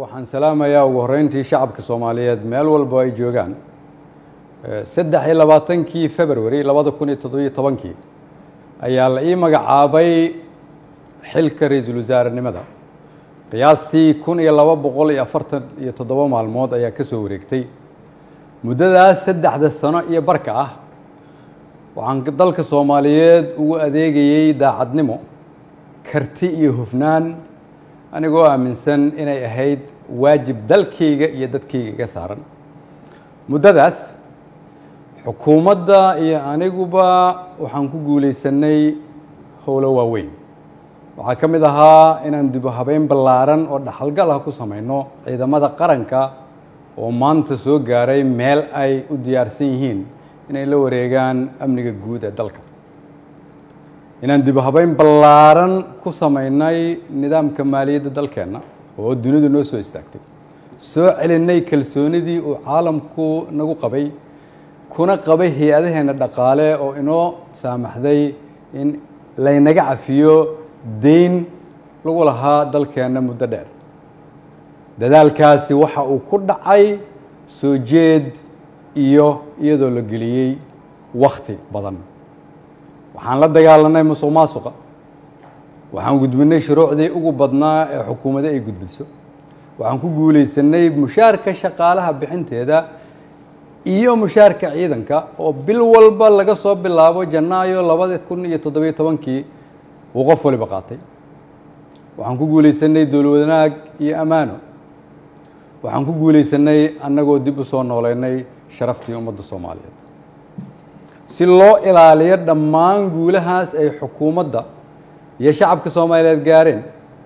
waxaan salaamayaa ugu horreyntii shacabka soomaaliyeed meel walba ay joogaan saddex iyo labaatankii february labada kun iyo toddobiyo tobankii ayaa la ii magacaabay xilka ra-iisul wasaarenimada qiyaastii kun iyo laba boqol iyo afartan iyo toddoba maalmood ayaa ka soo wareegtay muddadaas saddexda sano iyo barka ah waxaan dalka soomaaliyeed ugu adeegayey daacadnimo karti iyo hufnaan anigoo aaminsan inay ahayd waajib dalkayga iyo dadkayga iga saaran muddadaas xukuumadda iyo aniguba waxaan ku guulaysanay howlo waaweyn waxaa ka mid ahaa inaan dibu habeyn ballaaran oo dhaxalgal ah ku samayno ciidamada qaranka oo maanta soo gaaray meel ay u diyaarsan yihiin inay la wareegaan amniga guud ee dalka inaan dibu habeyn ballaaran ku samaynay nidaamka maaliyadda dalkeenna oo dunidu noo soo istaagtay soo celinay kalsoonidii uu caalamku nagu qabay kuna qabay hay-adaheenna dhaqaale oo inoo saamaxday in laynaga cafiyo deyn lagu lahaa dalkeenna muddo dheer dadaalkaasi waxa uu ku dhacay soo jeed iyo iyadoo la geliyey wakti badan waxaan la dagaalanay musuq maasuqa waxaan gudbinay shuruucdii ugu badnaa ee xukuumadda ay gudbiso waxaan ku guulaysanay mushaarka shaqaalaha bixinteeda iyo mushaarka ciidanka oo bil walba laga soo bilaabo janaayo labada kun iyo toddobiyo tobankii uu qof waliba qaatay waxaan ku guulaysanay dowla wanaag iyo ammaano waxaan ku guulaysanay annagoo dib u soo nooleynay sharaftii ummadda soomaaliyeed si loo ilaaliyo dhammaan guulahaas ay xukuumadda iyo shacabka soomaaliyeed gaareen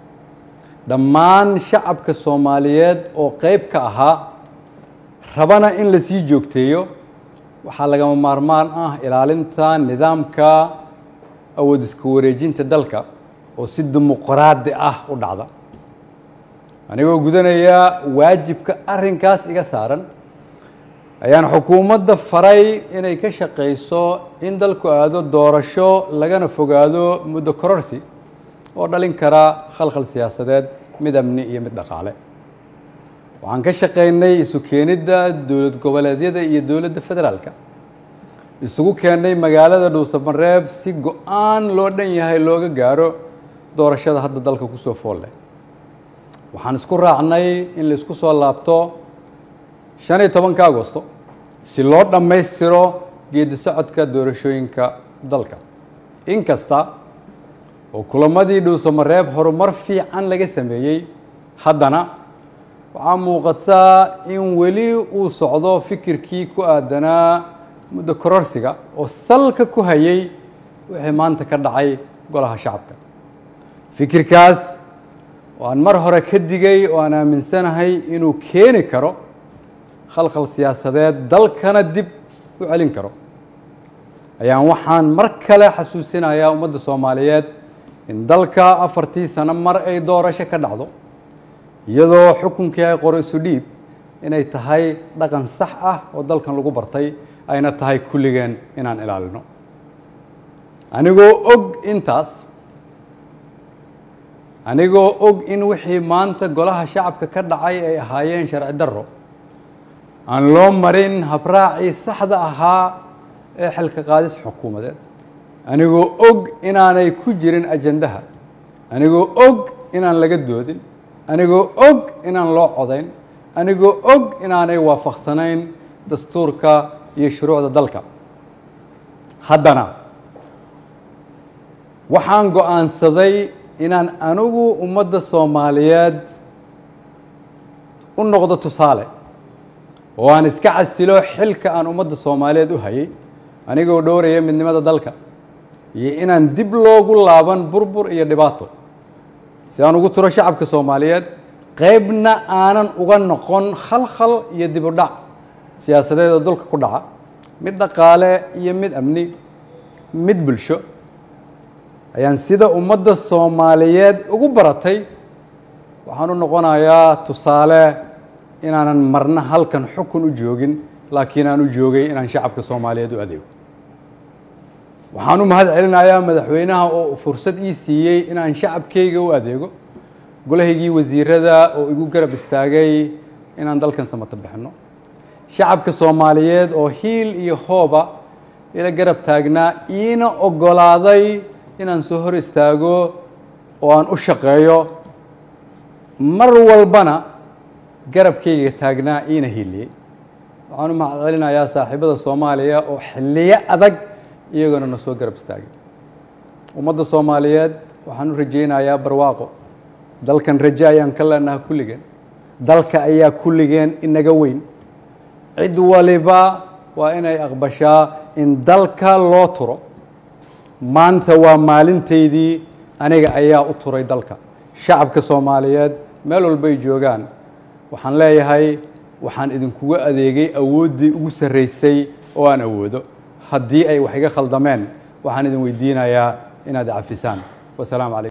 dhammaan shacabka soomaaliyeed oo qeyb ka ahaa rabana in la sii joogteeyo waxaa lagama maarmaan ah ilaalinta nidaamka awood iska wareejinta dalka oo si dimuqraadi ah u dhacda anigoo gudanaya waajibka arrinkaas iga saaran ayaan xukuumadda faray inay ka shaqayso in dalku aado doorasho lagana fogaado muddo kororsi oo dhalin kara khalkhal siyaasadeed mid amni iyo mid dhaqaale waxaan ka shaqaynay isu keenidda dowlad goboleedyada iyo dowladda federaalka isugu keennay magaalada dhuusamareeb si go-aan loo dhan yahay looga gaaro doorashada hadda dalka kusoo foolle waxaan isku raacnay in la isku soo laabto shan iyo tobanka agosto si loo dhammaystiro geedi socodka doorashooyinka dalka inkasta oo kulamadii dhuusamareeb horumar fiican laga sameeyey haddana waxaa muuqataa in weli uu socdo fikirkii ku aadanaa muddo kororsiga oo salka ku hayay wixii maanta ka dhacay golaha shacabka fikirkaas oo aan mar hore ka digay oo aan aaminsanahay inuu keeni karo khalkhal siyaasadeed dalkana dib u celin karo ayaan waxaan mar kale xasuusinayaa ummadda soomaaliyeed in dalka afartii sano mar ay doorasho ka dhacdo iyadoo xukunkii ay qoro isu dhiib inay tahay dhaqan sax ah oo dalkan lagu bartay ayna tahay kulligeen inaan ilaalino anigoo og intaas anigoo og in wixii maanta golaha shacabka ka dhacay ay ahaayeen sharci darro aan loo marin habraacii saxda ahaa ee xilka qaadis xukuumadeed anigoo og inaanay ku jirin ajandaha anigoo og inaan laga doodin anigoo og inaan loo codayn anigoo og inaanay waafaqsanayn dastuurka iyo shuruucda dalka haddana waxaan go-aansaday inaan anigu ummadda soomaaliyeed u noqdo tusaale oo aan iska casilo xilka aan ummadda soomaaliyeed u hayay anigoo dhowraya midnimada dalka iyo inaan dib loogu laaban burbur iyo dhibaato si aan ugu turo shacabka soomaaliyeed qeybna aanan uga noqon khalkhal iyo dib u dhac siyaasadeed oo dulka ku dhaca mid dhaqaale iyo mid amni mid bulsho ayaan sida ummadda soomaaliyeed ugu baratay waxaan u noqonayaa tusaale inaanan marna halkan xukun u joogin laakiin aan u joogay inaan shacabka soomaaliyeed u adeego waxaan u mahad celinayaa madaxweynaha oo fursad ii siiyey inaan shacabkayga u adeego golahaygii wasiirada oo igu garab istaagay inaan dalkan samato bixinno shacabka soomaaliyeed oo hiil iyo hooba ila garab taagnaa iina oggolaaday inaan soo hor istaago oo aan u shaqeeyo mar walbana garabkayga taagnaa iina hiiliyey waxaan u mahad celinayaa saaxiibada soomaaliya oo xilliyo adag iyagoona na soo garab istaagay ummadda soomaaliyeed waxaan u rajaynayaa barwaaqo dalkan raje ayaan ka leenaha kulligeen dalka ayaa kulligeen inaga weyn cid waliba waa inay aqbashaa in dalka loo turo maanta waa maalintaydii aniga ayaa u turay dalka shacabka soomaaliyeed meel walbay joogaan waxaan leeyahay waxaan idinkuga adeegay awooddii ugu sarraysay oo aan awoodo haddii ay wax iga khaldameen waxaan idin weydiinayaa inaad cafisaan wasalaamu calaykum